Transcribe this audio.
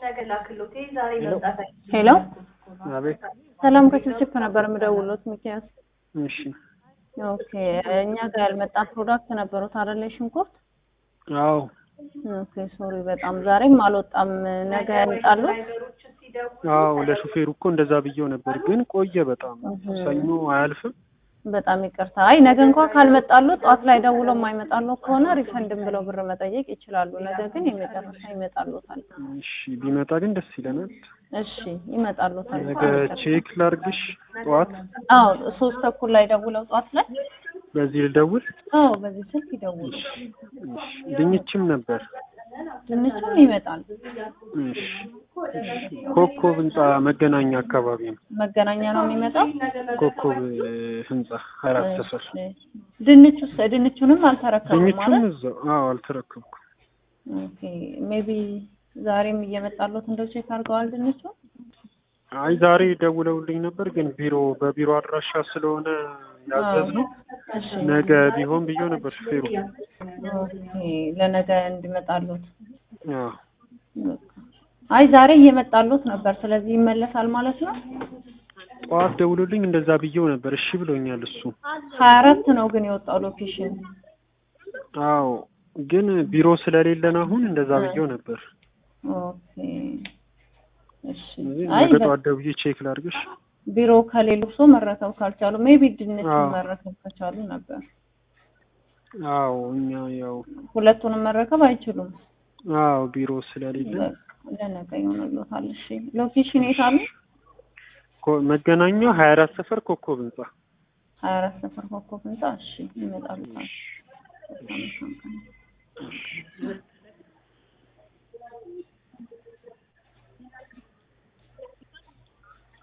ሄሎ አቤት። ሰላም ከችፕችፕ ነበር የምደውሎት ሚኪያስ። እሺ። ኦኬ እኛ ጋር ያልመጣ ፕሮዳክት ነበሩት አይደለ? ሽንኩርት። አዎ። ኦኬ ሶሪ፣ በጣም ዛሬም አልወጣም። ነገ ያመጣሉት? አዎ ለሹፌሩ እኮ እንደዛ ብዬው ነበር፣ ግን ቆየ በጣም ሰኞ አያልፍም። በጣም ይቅርታ። አይ ነገ እንኳን ካልመጣሉ ጠዋት ላይ ደውሎ የማይመጣሉ ከሆነ ሪፈንድም ብለው ብር መጠየቅ ይችላሉ። ነገ ግን የመጨረሻ ይመጣሉታል። እሺ ቢመጣ ግን ደስ ይለናል። እሺ ይመጣሉታል። ነገ ቼክ ላርግሽ ጠዋት። አዎ ሶስት ተኩል ላይ ደውለው ጠዋት ላይ በዚህ ልደውል። አዎ በዚህ ስልክ ይደውሉ። እሺ ድንችም ነበር። ድንቹም ይመጣል። እሺ ኮከብ ህንጻ መገናኛ አካባቢ ነው። መገናኛ ነው የሚመጣው። ኮከብ ህንጻ አራት ሰፈር። ድንቹስ ድንቹንም አልተረከቡም ድንቹም ማለት እዛው። አዎ አልተረከብኩም። ኦኬ ሜቢ ዛሬም እየመጣሉት እንደው ቼክ አድርገዋል ድንቹ። አይ ዛሬ ደውለውልኝ ነበር፣ ግን ቢሮ በቢሮ አድራሻ ስለሆነ ያዘዝነው እሺ ነገ ቢሆን ብዬው ነበር ሹፌሩ። ኦኬ ለነገ እንዲመጣሉት። አዎ አይ ዛሬ እየመጣሉት ነበር፣ ስለዚህ ይመለሳል ማለት ነው። ጠዋት ደውሎልኝ እንደዛ ብዬው ነበር። እሺ ብሎኛል እሱ። ሀያ አራት ነው ግን የወጣው ሎኬሽን። አዎ ግን ቢሮ ስለሌለን አሁን እንደዛ ብዬው ነበር። ኦኬ እሺ። ስለዚህ አይ ነገ ጠዋት ደውዬ ቼክ ላድርግሽ። ቢሮ ከሌሉ ሰው መረከብ ካልቻሉ ሜቢ ድንች አዎ። መረከብ ከቻሉ ነበር። አዎ እኛ ያው ሁለቱንም መረከብ አይችሉም። አዎ ቢሮ ስለሌለን ለነገ ይሆንልዎታል። እሺ ሎኬሽን የት አሉ? ኮ- መገናኛ ሀያ አራት ሰፈር ኮከብ ህንጻ ሀያ አራት ሰፈር ኮከብ ህንጻ። እሺ ይመጣሉታል። በጣም